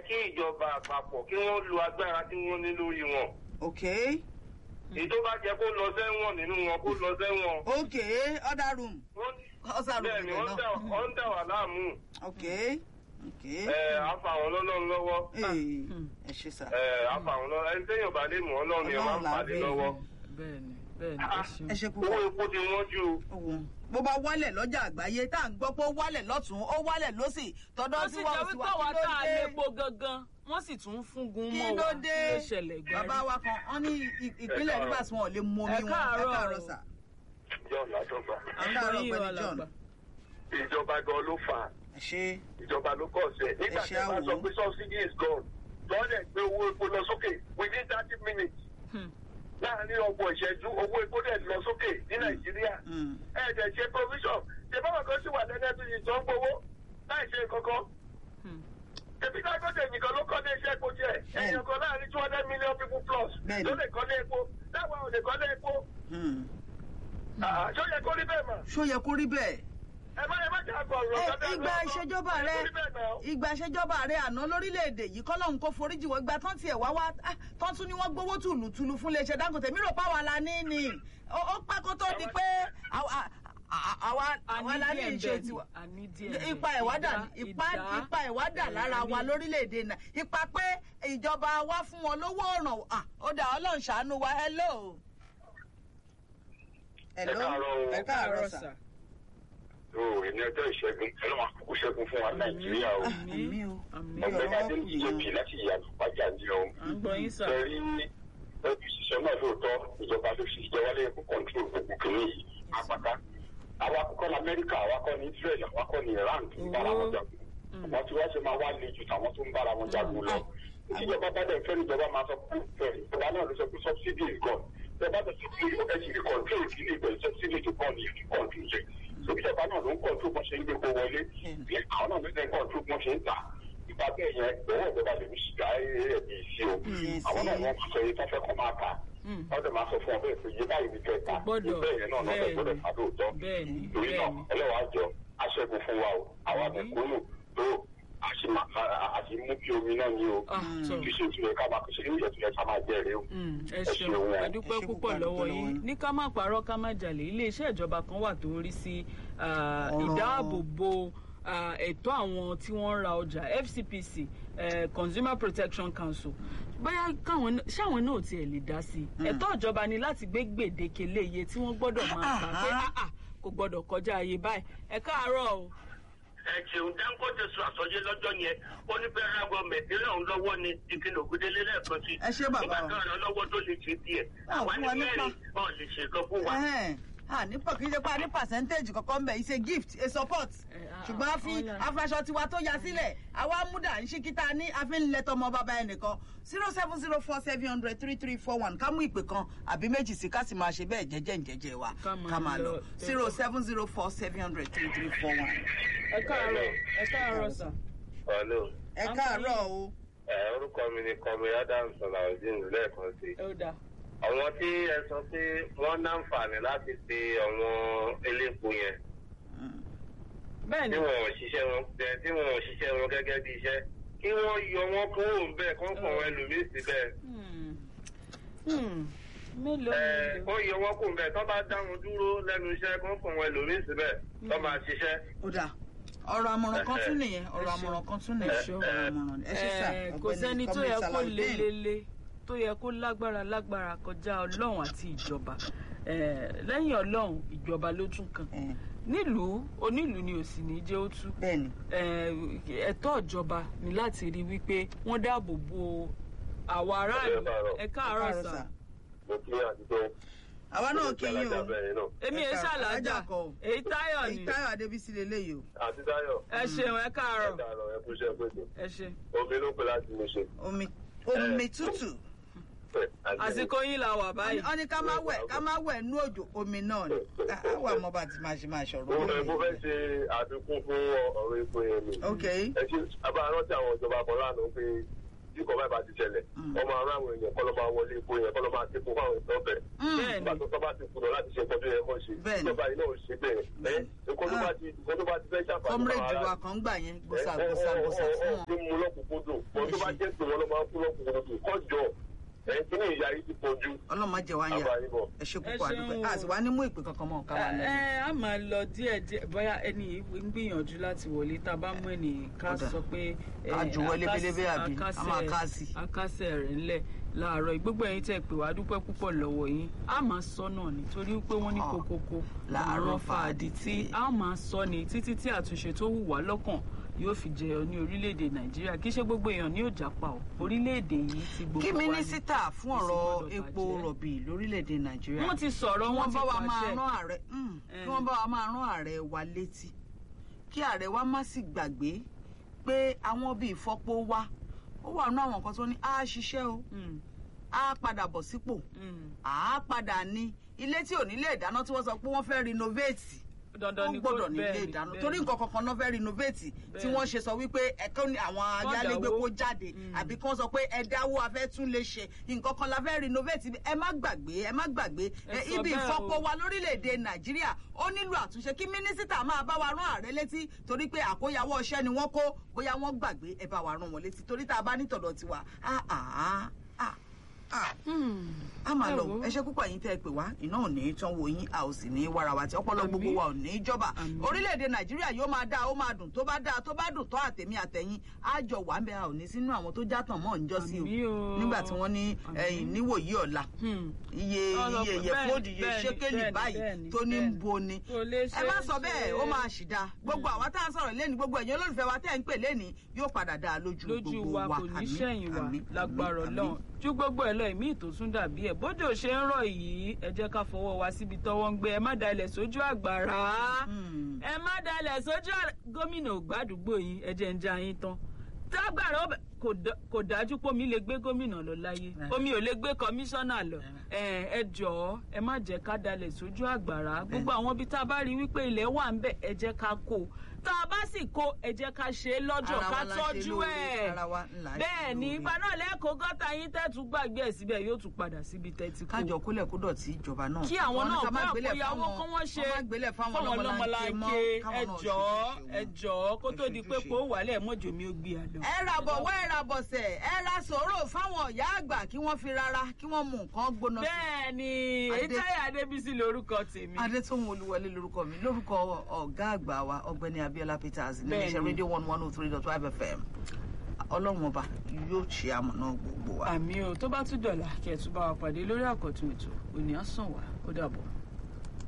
kí ìjọba àpapọ̀ kí wọ́n lo agbára tí wọ́n ní lórí wọn. ok èyí tó bá jẹ kó lọ sẹ́wọ̀n nínú wọn kó lọ sẹ́wọ̀n. ok other room Wọ́n- other room bẹ́ẹ̀ ni ibẹ̀ wọ́n dà náà wọ́n dà wà láàmú. ok ok ẹ afa àwọn ọlọ́run lọ́wọ́. ee ẹ ṣe sà ẹ afa àwọn ọlọ́run ẹni téèyàn bá lè mú ọlọ́run yẹn máa ń Ọlọ́run là á pàdé bẹ̀. lọ́wọ́. bẹ́ẹ̀ni bẹ́ẹ̀ni ẹ ṣeun. ẹ ṣe owó púpọ̀ epo ti wọ́n jù. owó bó bá wálẹ̀ lọ́jà àgbáyé tá à ń gbọ́ pé ó wálẹ̀ lọ́tún ó wálẹ̀ lọ́sì tọ́dọ́ wọ́n tí sì wọ́n jẹ́ sì wípé wá àwa kí tá ló a dé lépo gangan wọ́n sì tún ń fúngun kí mọ́ ló wa dé ló ṣẹlẹ̀ gbárí. bàbá wa kan wọ́n ní ì- ìpínlẹ̀ Ẹ káàárọ̀. rivers wọn ò lè mú omi Ẹ wọn ẹ káàárọ̀. káàárọ̀ sà john látọgbà. à ń káàárọ̀ gbọ́ yín pẹ̀lú o John. alàgbà. ìjọba gan ló fà á ẹ ṣe ìjọba ló kọ̀ ṣe. nígbà Ẹ tí ṣe a bá àwò. sọ pé subsidy is gone lọ́dẹ̀ gbé owó epo lọ sókè within thirty minutes Hmm. láàárín ọgbọ̀n ìṣẹ́jú owó epo dẹ̀ lọ sókè ní nàìjíríà. Mm. ẹ dẹ̀ ṣe provision ṣe báwọn kan sì wà lẹ́nẹ́ tó yìí tó ń gbowó láì ṣe kankan. Hmm. Èmi Dangote nìkan ló kọ́ ní iṣẹ́ epo jẹ́. Ẹ̀yìn kan láàrin two hundred million people plus Bẹ́ẹ̀ni. ló lè kọ́ ní epo. Láwa ò lè kọ́ ní epo. Mm. Ah, Ṣé ó yẹ kó rí bẹ́ẹ̀ mọ̀? ṣó yẹ kó rí bẹ́ẹ̀ Ẹ má ẹ má jà kọ̀ ọ̀rọ̀ Ẹ, kan dáadáa. ìgbà ìṣèjọba rẹ Ó rí bẹ́ẹ̀ náà. ìgbà ìṣèjọba rẹ àná lórílẹ̀‐èdè yìí kọ́lọ́hún kó foríjì wọ́n ìgbà tán tiẹ̀ wá wá ah, tán tún ni wọ́n gbowó tùlùtùlù fún iléeṣẹ́ dangote mi rò pa wà la ní ni ó ó pẹ́ kó tó di pé àwa àwa àwa la ní díẹ̀ ìṣe bẹ́ẹ̀ ni, tiwa a ní díẹ̀ bẹ́ẹ̀. ipa ẹ̀wá dà Ìdá- ipa ìdá- ipa ẹ̀wá dà lára wa lórílẹ̀‐èdè náà ipa pé ìjọba wa fún wọn lówó ọ̀ràn ah, ó dà ọlọ́run ṣàánú wa hello. hello káàárọ̀ o. ẹ káàárọ̀ sà. Ó ní ọjọ́ ìṣẹ́gun ẹlọ́wọ̀n àkókò ṣẹ́gun fún wa Nàìjíríà o. àmì o àmì Ọ̀gbẹ́ni Ọ̀gbẹ́ni ọ̀rọ̀ Adé kù yìí o. ìjẹ́bi láti ìyànà pàjá ní o. à ń gbọ́ yín sà. Ẹ̀rí ẹbí ìṣiṣẹ́ náà lóòótọ́ ìjọba ló fi ìjọba lè kó kọ́ńtrol gbogbo kìíní yìí apáta. Àwa kọ́ ní Amẹ́ríkà, àwa kọ́ ní Israel, àwa kọ́ ní Iran tó ń bára wọn jagun. Àwọn tí wọ́n ṣe máa wá le ju tàwọn tó ń bára wọn jagun lọ. Ìjọba bá dẹ̀ fẹ́ ìjọba máa sọ pé fẹ́ ìjọba náà ló sọ pé subsidy is gone. Ìjọba tó ti fi ẹ ti rí control ìdílé ìbẹ̀rẹ̀ subsidy to gone yìí rí control yẹ. Ìjọba náà ló ń control bó ṣe ń gbé kó wọlé. Àwọn náà ló ń control bó ṣe ń tà ìgbà bẹ́ẹ̀ yẹn owó ìjọba lè fi ṣìgá ẹ̀ẹ́dì sí o àwọn náà wọ́n sọ yìí tó fẹ́ kọ́ máa kà wọ́n dẹ̀ máa sọ fún ọ bẹ́ẹ̀ pé yé báyìí ní kẹta Gbọ́dọ̀. bẹ́ẹ̀ yẹn náà náà Bẹ́ẹ̀ni. gbọ́dọ̀ fà lóòótọ́ Bẹ́ẹ̀ni, torí náà bẹ́ẹ̀ni. ẹlẹ́wàá jọ aṣẹ́gun fún wa o àwa mẹ̀kúnnù tó àti mú kí omi náà ní o Ah, tó. kí ṣe tún yẹ ká máa kí ṣe ní ìyẹn tún yẹ ká máa jẹ́rìí o. Mm, ẹ Ẹ ṣeun ṣeun. a Ẹ dúpẹ́ ṣe púpọ̀ púpọ̀, lọ́wọ́ a dúpẹ́ yín lọ́wọ́ yín. ní ká má parọ́ ká má jalè iléeṣẹ́ ìjọba kan wà tó ń rí sí ah, Ọ̀rọ̀- ìdáàbòbò ah, ẹ̀tọ́ àwọn tí wọ́n ń ra ọjà FCPC eh, Consumer Protection Council bóyá káwọn náà- ṣáwọn náà tiẹ̀ lè dá sí i ẹ̀tọ́ ìjọba ni láti gbé gbèdéke lé iye tí wọ́n gbọ́dọ̀ máa gbà pé Ah, ah, ah, kò gbọ́dọ̀ kọjá iye báyìí ẹ káàárọ̀ o. ẹ ṣeun Dangote sọ àsọyé lọ́jọ́ yẹn ó ní federal government nílẹ̀ òun lọ́wọ́ ni ìkìlọ̀ ògùdélé lẹ́ẹ̀kan sí. Ẹ ṣé bàbá nígbà wa. tó ràn lọ́wọ́ tó lè ṣe díẹ̀ Ah, àwa fún ní wa nípa. mẹ́rin ọ̀ lè ṣe kan fún wa. Ẹhẹ́n. a ní pọ̀ kí n ṣe pé a ní percentage kankan bẹ̀ it's a gift a support Eh, ah, ṣùgbọ́n a fi ọ̀la. afraṣọ tiwa tó ya sílẹ̀ àwa múdà ń ṣí kíta ní a fi ń lẹ tọmọ bàbá ẹnìkan zero seven zero four seven hundred three three four one ká mú ìpè kan àbí méjì sí ká sì máa ṣe bẹ́ẹ̀ jẹ́jẹ́ ǹjẹ́jẹ́ wa Ká máa ká máa lọ lọ. zero seven zero four seven hundred three three four one. ẹ káàárọ̀ ẹ káàárọ̀ sà. Hello. ẹ káàárọ̀ o ẹ orúkọ mi ni kọmi adams ọlàwọdìn lẹ́ẹ̀kan sí i. ó dáa. àwọn tí ẹ sọ pé wọ́n náǹfààní láti pe àwọn elépo yẹn bẹ́ẹ̀ ni tí wọn ò ṣiṣẹ́ wọn bẹ́ẹ̀ tí wọn ò ṣiṣẹ́ wọn gẹ́gẹ́ bí iṣẹ́ kí wọ́n yọ wọn kúrò bẹ́ẹ̀ kó fún àwọn ẹlòmíín síbẹ̀. Hmm. Hmm. mélòó ẹ mélòó. kó yọ wọn kúrò bẹ́ẹ̀ tó bá dá wọn dúró lẹ́nu iṣẹ́ kó fún àwọn ẹlòmíín síbẹ̀ tó máa ṣiṣẹ́. ó dà ọ̀rọ̀ àmọ̀ràn kan tún nìyẹn ọ̀rọ̀ Ẹ ṣeun. àmọ̀ràn kan tún Ẹ nìyẹn ṣeun. ọ̀rọ̀ àmọ̀ràn ẹ ṣe sà Eh, kò ọ̀gbẹ́ni sẹ́ni tó Comrade yẹ kó Salaudeen. lélele tó yẹ kó lágbára lágbára kọjá ọlọ́run àti ìjọba Eh, lẹ́yìn ọlọ́run ìjọba ló tún kàn Eh, nílùú onílùú ni ò sì ní jẹ́ ó tú bẹ́ẹ̀ni Eh, ẹ̀tọ́ ìjọba ni láti rí wípé wọ́n dáàbò bo àwa aráàlú Ẹ káàárọ̀. ẹ káàárọ̀ Káàárọ̀ sà sà. mo kí àdúgbò àwa náà kí yín o èmi Ẹ ẹ káàárọ̀. ṣàlàjà Alájà kọ́ o. èyí táyọ̀ èyí ni táyọ̀ adébísí lélẹ́yìí o àti Táyọ̀ ẹ ṣeun ẹ káàárọ̀ káàárọ̀ ẹ kú iṣẹ́ pẹ̀lú ẹ ṣe omi ló pé láti mo ṣe. omi omi tútù àsìkò yín la wà báyìí wọ́n ní ká má wẹ̀ ká má wẹ̀ nú òjò omi náà ni Á- á wà mọ́ bá ti máa ṣe máa ṣọ̀rọ̀ mo fẹ́ omi mo fẹ́ ṣe àfikún fún ọ̀rọ̀ epo yẹn ni. ok ẹ ṣe abárántí àwọn ìjọba kan lánàá pé tí kò bá bá ti ṣẹlẹ̀ ọmọ ará àwọn èèyàn kọ́ ló máa wọlé epo yẹn kọ́ ló máa dépò fáwọn èèyàn bẹ̀. bẹ́ẹ̀ nígbà ni tó tọ́ bá ti kùnà láti ṣe nǹkan tó yẹ kó ṣe Bẹ́ẹ̀ ni. ìjọba yìí náà ò ṣe bẹ́ẹ̀ ẹ́ nǹkan tó bá ti nǹkan tó bá ti fẹ́ ṣàǹfààní comrade wa kan gbà yẹn gbòsà gbòsà gbòsà fún wọn. ló mú lọ́kùnkúndùn wọn tó bá jẹ́ pé wọn ló máa ń kú lọ́kùnkúndùn kọjọ ẹ̀ kí ni ìyá yìí ti pọ̀jù ọlọ́mọ jẹ wá ń yà àbáyé bọ̀. ẹ ṣe Ẹ púpọ̀ ṣeun àdúgbò o. a sì wá ní mú ìpè kankan mọ́ ká wà ẹ lẹ́yìn. ẹ, a máa lọ díẹ̀ díẹ̀ bóyá ẹni yìí ń gbìyànjú láti wọlé tá a bá mú ẹni ká Kódà. sọ pé ẹ, Ká ju wọlé akásẹ̀- pélébé àbí? A máa akásẹ̀- ká sí. akásẹ̀ rẹ̀ ńlẹ̀ láàárọ̀ yìí. gbogbo ẹ̀yin tẹ́ pè wá dúpẹ́ púpọ̀ lọ́wọ́ yín a máa sọ náà nítorí pé wọ́n ní Ọ̀, kokoko làárọ̀ fàdí tí a máa sọ ni títí tí àtúnṣe tó wù wá lọ́kàn yóò fi jẹyọ ní orílẹ̀-èdè nàìjíríà kì í ṣe gbogbo èèyàn ní òjà pa ò orílẹ̀-èdè yìí ti gbogbo kí wa ni. mínísítà fún Kò sí ọ̀rọ̀ gbọdọ̀ epo bàjẹ́. rọ̀bì lórílẹ̀‐èdè nàìjíríà wọ́n ti sọ̀rọ̀ kí wọ́n wọ́n ti bá wa máa pàṣẹ rán ààrẹ mm, Eh. kí wọ́n bá wa máa rán ààrẹ wa létí kí ààrẹ wa má sì gbàgbé pé àwọn bíi ìfọpo wa ó wà nínú àwọn nǹkan tó ní á ṣiṣẹ́ o Mm, á padà bọ̀ sípò mm. á padà ní ilé tí ò ní lè dáná tí wọ́n sọ pé wọ́n fẹ́ renovate dandan ó ni kó gbọ́dọ̀ ní ilé bẹ́ẹ̀ ni, ìdáná bẹ́ẹ̀ torí ni. nǹkan kankan náà fẹ́ renovate tí Bẹ́ẹ̀ wọ́n ni. ṣe sọ wípé ẹ̀kọ́ ni àwọn ayálégbé dáwó. kó jáde Mm. àbí kí wọ́n sọ pé ẹ dáwó a fẹ́ tún lè ṣe nǹkan kan la fẹ́ renovate ẹ má gbàgbé ẹ má gbàgbé Ẹ ẹ, sọ ibi bẹ́ẹ̀ ìfọpo o. wa lórílẹ̀‐èdè nàìjíríà ó nílò àtúnṣe kí mínísítà máa bá wa rán ààrẹ létí torí pé àkóyawọ́ iṣẹ́ ni wọ́n kó bóyá wọ́n gbàgbé ẹ bá wa rán wọn létí torí tá a bá nítọ̀dọ̀ tiwa ah ah ah ah a máa Ẹ lọ wò ó. ẹ ṣe púpọ̀ yín tẹ́ ẹ pè wá iná ò ní í tán wo yín a ò sì ní í wára wa tí ọpọlọ Àmín. gbogbo wa ò ní í jọba Àmín. orílẹ̀-èdè nàìjíríà yóò máa dáa ó máa dùn tó bá dáa tó bá dùn tó àtẹ̀mí àtẹ̀yìn á jọ wà ń bẹ a ò ní sínú àwọn tó játàn mọ́ ń jọ́ sí Àmín o o. nígbà tí wọ́n ní Àmín. ẹ̀yìn níwòyí ọ̀la Hmm. iye Ọ̀rọ̀ iye pé- yẹ bẹ́ẹ̀ni, fóòdù iye bẹ́ẹ̀ni, ṣékélì bẹ́ẹ̀ni, báyìí bẹ́ẹ̀ni, tó ní ń bẹ́ẹ̀ni. bo ni Kò lè ẹ ṣeé má sọ bẹ́ẹ̀ ó ṣe. máa ṣì dáa gbogbo àwa tá à ń sọ̀rọ̀ lẹ́ni gbogbo ẹ̀yin olólùfẹ́ wa tẹ́ ń pè lẹ́ni yóò padà dáa lójú lójú gbogbo wa wa kò ní Àmín, sẹ́yìn wa àmín, lágbára àmín, ọlọ́run àmín. ju gbogbo ẹ̀ lọ ìmí ìtòsún dàbí ẹ̀ bójú ṣe ń rọ̀ yìí ẹ jẹ́ ká fọwọ́ wa síbi tọ́wọ́ ń gbé ẹ má dalẹ̀ sójú àgbàrá Hmm. ẹ má dalẹ̀ sójú àrà- gómìnà ògbádùgbò yìí ẹ jẹ́ ń já yín tán tágbàrá ọbẹ̀ kò dá- kò dájú pé omi lè gbé gómìnà lọ láyé Eh. omi ò lè gbé kọmíṣánná lọ ẹ ẹ jọ̀ọ́ ẹ má jẹ́ ká dalẹ̀ sójú àgbàrá gbogbo àwọn ibi tá a bá rí wípé ilẹ̀ wà ń bẹ̀ ẹ jẹ́ ká kó o. tá a bá sì kó ẹ jẹ́ ká ṣe é lọ́jọ́ Ara ká wa la ṣe tọ́jú lóore, ẹ̀ ara wa ńlá ṣe bẹ́ẹ̀ ni lóore. ìgbà náà lẹ́kọ̀ọ́ gọ́tà yín tẹ́tù gbàgbé ẹ̀ síbẹ̀ yóò tún padà síbi tẹ́tí kú kájọ kólẹ̀ kó dọ̀tí ìjọba náà. kí àwọn Wọ́n ní náà ká má kó gbélẹ̀ àkóyawó fáwọn- kó wọ́n ṣe wọ́n má gbélẹ̀ fáwọn fáwọn ọlọ́mọlanke mọ́, ọlọ́mọlanke káwọn ẹ náà jọ̀ọ́ ṣojúṣe ẹ wọn. jọ̀ọ́ kó tó di pé Ojúṣe. kó wàlẹ̀ mọ́jọ́ mi ó gbé àlọ́. ẹ ra bọ̀wọ́ ẹ ra bọ̀sẹ̀ ẹ ra sòrò fáwọn ìyá àgbà kí wọ́n fi rárá kí wọ́n mú nǹkan gbóná sí. bẹ́ẹ̀ ni Adé- ìtayà adébísí lorúkọ tèmi. adétòun olúwọlé lorúkọ mi lórúkọ ọ̀gá àgbà wa ọ̀gbẹ́ni abiola peters ní Bẹ́ẹ̀ni. iléeṣẹ́ rédíò one one oh three dot five fm ọlọ́run ọba yóò ṣe àmọ̀nà gbogbo wa. àmì o tó bá tún dọ̀là kí ẹ̀ tún bá wa pàdé lórí àkọ́tún ètò òní àsàn wá ó dàbọ̀.